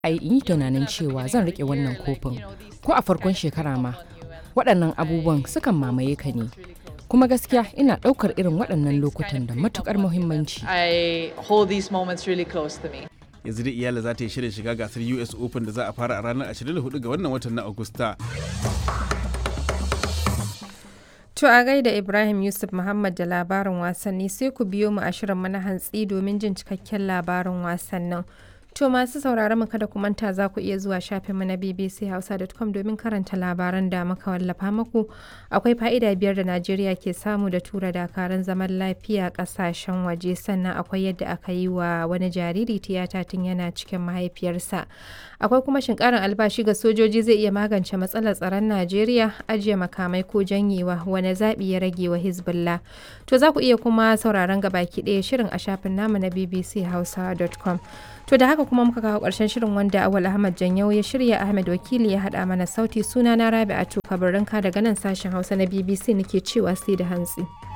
ai in yi tunanin cewa zan riƙe wannan kofin ko a farkon shekara ma waɗannan abubuwan sukan mamaye ka ne kuma gaskiya ina ɗaukar irin waɗannan lokutan da matuƙar muhimmanci I hold these moments really close to me. yanzu dai iyala za ta yi shirin shiga gasar us open da za a fara a ranar 24 ga wannan watan na agusta To a gaida Ibrahim Yusuf Muhammad da labarin wasanni sai ku biyo mu a shirin mana hantsi domin jin cikakken labarin wasannin. To masu sauraron mu kada ku manta za ku iya zuwa shafin mu na bbchausa.com domin karanta labaran da muka wallafa muku. Akwai fa'ida biyar da Najeriya ke samu da tura dakarun zaman lafiya kasashen waje sannan akwai yadda aka yi wa wani jariri tiyata tun yana cikin mahaifiyarsa. Akwai kuma shin karin albashi ga sojoji zai iya magance matsalar tsaron Najeriya ajiye makamai ko janyewa wani zaɓi ya rage wa Hezbollah. To za ku iya kuma sauraron gabaki ɗaya shirin a shafin namu na bbchausa.com. To da haka kuma muka kawo ƙarshen shirin wanda Awal Ahmad Janyau ya shirya Ahmed Wakili ya haɗa mana sauti suna na Rabi'atu Kabarinka daga nan sashen Hausa na BBC nake cewa sai da hantsi.